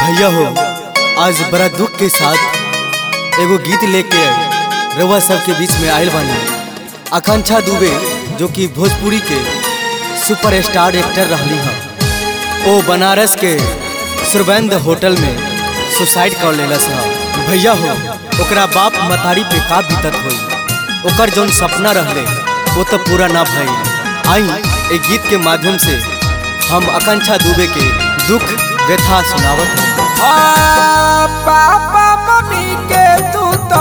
भैया हो आज बड़ा दुख के साथ एगो गीत लेके रउआ सबके बीच में आयल बानी आकांक्षा दुबे जो कि भोजपुरी के सुपरस्टार एक्टर रहली हैं ओ बनारस के सुरबंद होटल में सुसाइड कर लेलस ह भैया हो ओकरा बाप मतारी पे का बीतत होई ओकर जौन सपना रहले वो तो पूरा ना भइल आई ए गीत के माध्यम से हम आकांक्षा दुबे के दुख व्यथा सुनावत हैं आ, पापा मम्मी के तू तो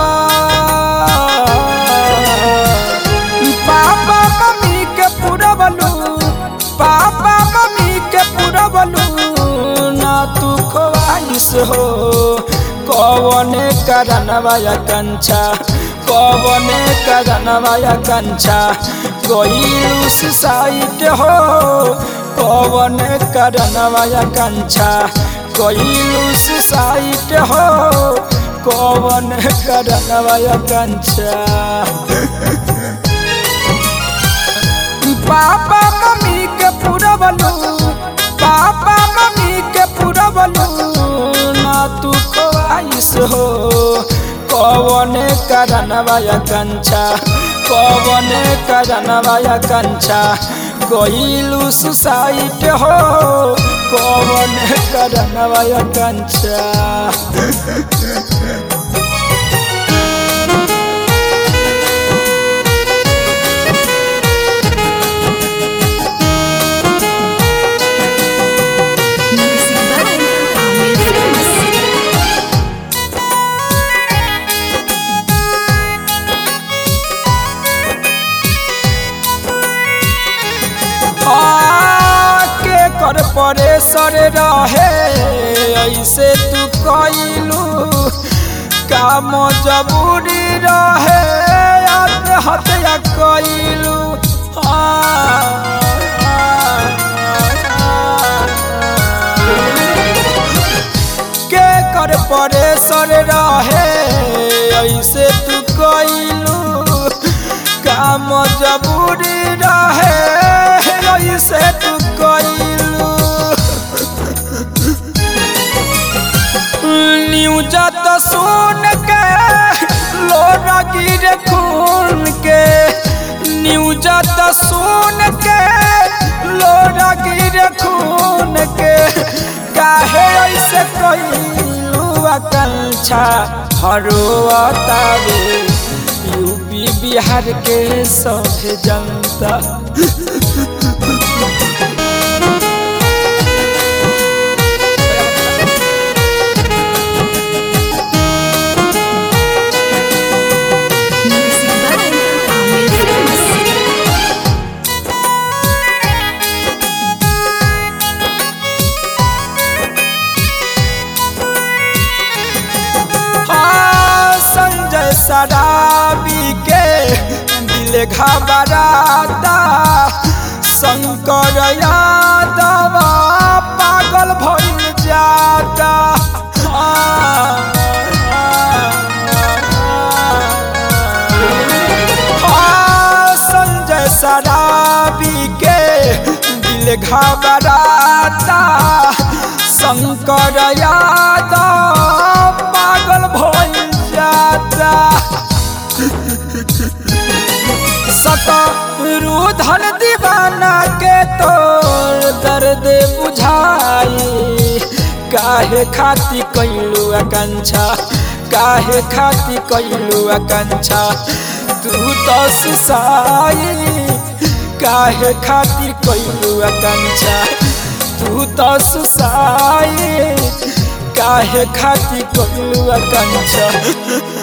पापा मम्मी के पुरवलू पापा मम्मी के पुरवलू ना तू ख्वाहिश हो कौने करनवाया कंछा कौने करनवाया कंछा गईलू साइड हो कौने करनवाया कंछा गईलू साइड हो कौन करनवाया कंछा पापा मम्मी के पुरवलू पापा मम्मी के पुरवलू ना तू ख्वाहिश हो कौन करनवाया कंछा कौन करनवाया कंछा गईलू सुसाइड हो कौन करनवाया कंछा Music by Amir Films. के कर परेशर रहे ऐसे तू कैलू काम जबूरी रहे आत्महत्या कैलू के कर परेशर रहे ऐसे तू कैलू काम जबूरी रहे ऐसे तू कैलू न्यूज तो सुन के लोरा गिर खून के न्यूज तो सुन के लोरा गिर खून के काहे ऐसे कैलू आकांक्षा हरोतावे यूपी बिहार के सब जनता Music by Amir Films. हाँ, संजय सराबी के दिल घबराता शंकर यादव पागल भइल जाता हाँ, हाँ, संजय सराबी के दिल घबराता शंकर यादव पागल भइल जाता शतरुधन दीवाना के तोर दर्द बुझाई काहे खाती कैलू आकांक्षा काहे खाती कैलू आकांक्षा तू तो सुसाई काहे खातिर कैलू आकांक्षा तू तो सुसाई काहे खातिर कैलू आकांक्षा